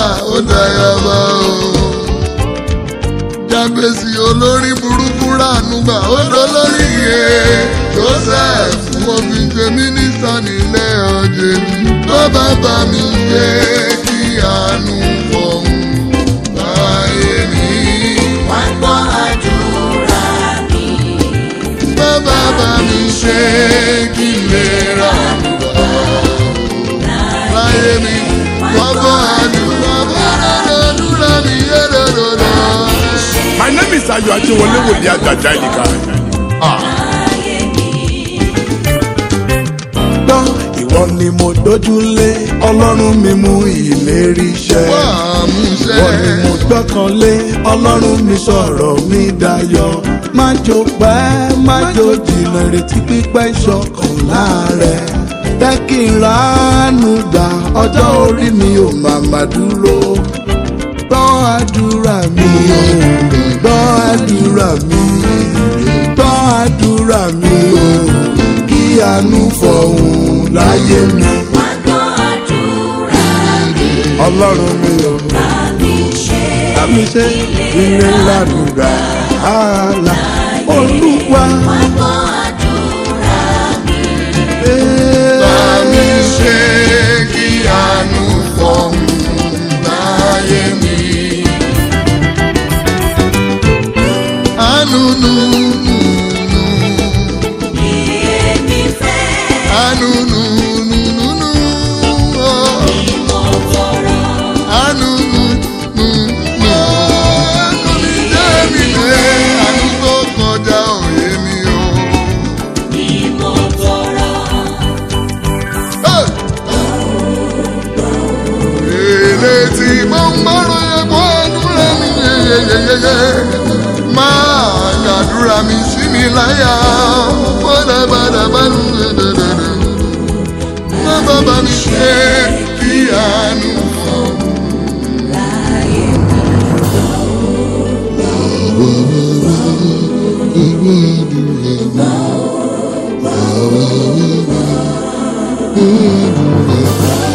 ó dayaba o. jábèsì olórí burúkú ránúgbà ó dolórí iye joseph mo fi ṣe mínísítà nílé ọjọ́ mi tó bá bá mi gbé kí àánú fọ̀hún láyé mi. wá gbọ́ àdúrà mi. bàbá bá mi ṣe kí n lè ra láyé mi. wọ́n bọ́ àdúrà bọ́ àdúrà mi yé lọ́dọọdọ. My name is Ayo Ajewole Wòlíì Àgbàjà Ìlìkà. Láyé mi. gbọ́ ìwọ ni mo dójúlé ọlọ́run mi mú ìlérí ṣẹ. wà á mú ṣe. ìwọ ni mo gbọ́kànlé ọlọ́run mi sọ̀rọ̀ mi dayọ̀. má jò pẹ́ má jò jìnnà ìrètí pípẹ́ ìṣọ̀kan láàrẹ̀. jẹ́ kí n ránú gbà ọjọ́ orí mi ò màmá dúró. gbọ́ àdúrà mi o gbọ́ àdúrà mi gbọ́ àdúrà mi o kí àánú fọ̀hún láyé mi. Wá gbọ́ àdúrà mi. ọlọ́run mi ò Bá mi ṣe àmì ṣe ilé ládùúgbà ààlà olúwa. Wá gbọ́ àdúrà mi. bá mi ṣe kí àánú fọ̀hún láyé mi. àánú nù nù nù Bí èmi fẹ́ àánú nù nù nù nù ọ́. ni mo tọrọ. àánú nù nù nù. àánú mi jẹ́ mi lé àánú tó kọjá òye mi o. Ni mo tọrọ. èlé tí mo ń gbọ́rọ̀ yẹn bọ́ àdúrà mi yeyeyeye máa yàdúrà mi sí mi láyà bọ́dàbàdàbàdù dẹdẹdẹdẹ má bàbá mi ṣe kí àánú fún Láyé mi.